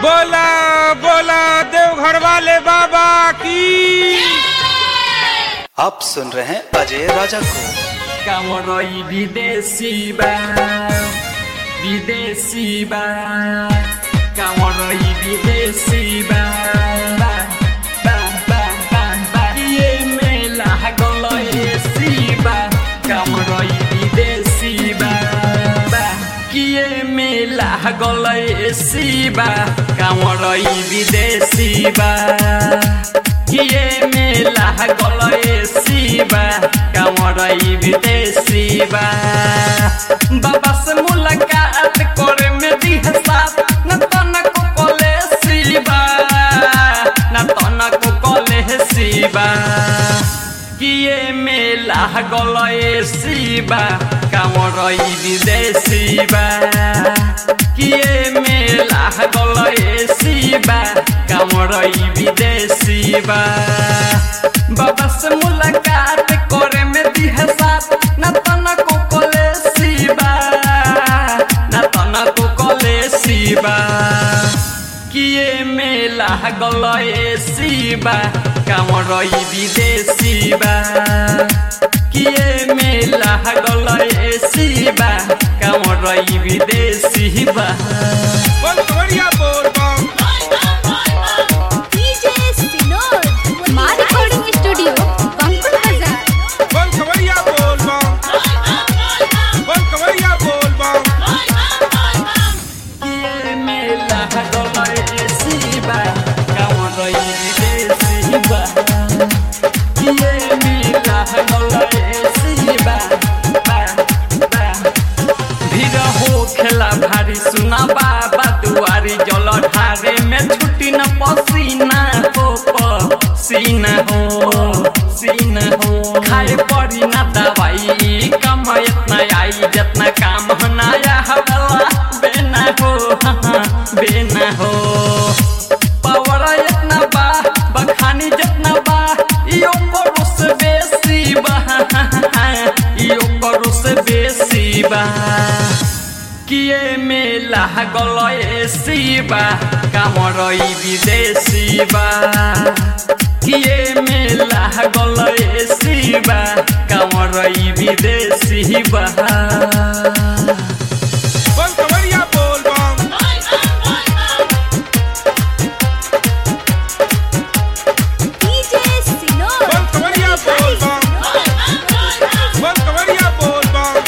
बोला बोला देवघर वाले बाबा की आप सुन रहे हैं अजय राजा को কামরই বিদেশি বা বিদেশি বা কামরই বিদেশি বা বা, বা, বা, বা, বা। ইয়ে মেলা গলই এসি বা কামরই বিদেশি বা বা। কিয়ে মেলা গলই এসি বা কামরই বিদেশি বা কিয়ে মেলা গলই এসি বা কামরই বিদেশি বা বাবা से मुलाकात करे में दिह साथ न तनको कले सिबा न तनको कले सिबा किए मेला गलए सिबा कामरई विदेशी बा किए मेला गलए सिबा कामरई विदेशी बा बाबा से मुलाकात करे में दिह साथ न तनको कले सिबा न तनको कले सिबा किए मेला गलए सिबा कामरई विदेशी बा किए मेला गलए सिबा कामरई विदेशी बा बोल कवरिया बोल बम डीजे सिनोर मां रिकॉर्डिंग स्टूडियो बंकुल बाजार बोल कवरिया बोल बम बोल कवरिया बोल बम किए मेला गलए सिबा कामरई विदेशी बा किए मेला गलए सिबा बा बा भीड़ हो खेला भारी सुना बाबा दुआरी जल ढारे में छुट्टी न पसीना हो पसीना हो सीना हो खाए पड़ी ना दवाई कम इतना आई जितना काम हनाया हवाला बेना हो हाँ, बेना हो पावर इतना बा बखानी जितना बा यो करो से बेसी बा यो करो से बेसी बा किए मेला गलए सिबा कामरई विदेशी बा किए मेला गलए सिबा कामरई विदेशी बा बोल कवरिया बोल बम डीजे सिनोर बोल कवरिया बोल बम बोल कवरिया बोल बम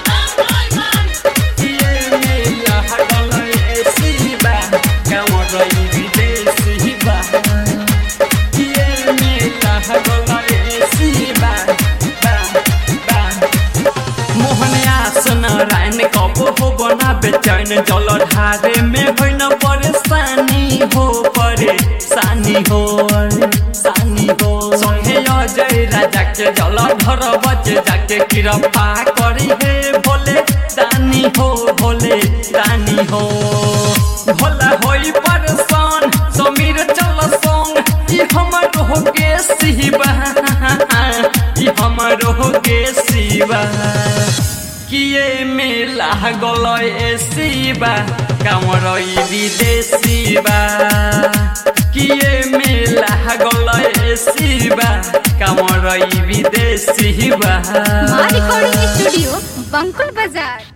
किए मेला गलए सिबा कामरई विदेशी बा किए मेला गलए सिबा बा बा मोहन आसन रायन कब हो बना बेचैन जल ढारे में होइन परेशानी हो परेशानी हो सानी हो संगे अजय राजा के जल धर बचे जाके कृपा करी हे भोले दानी हो भोले दानी हो भोला होई परेशान समीर चल संग ई हमर हो के सिबा ई हमर हो के सिबा किए मेला गलए सिबा कामरई विदेशी बा किए मेला गलए सिबा कामरई विदेशी बा मां रिकॉर्डिंग स्टूडियो बंकुल बाजार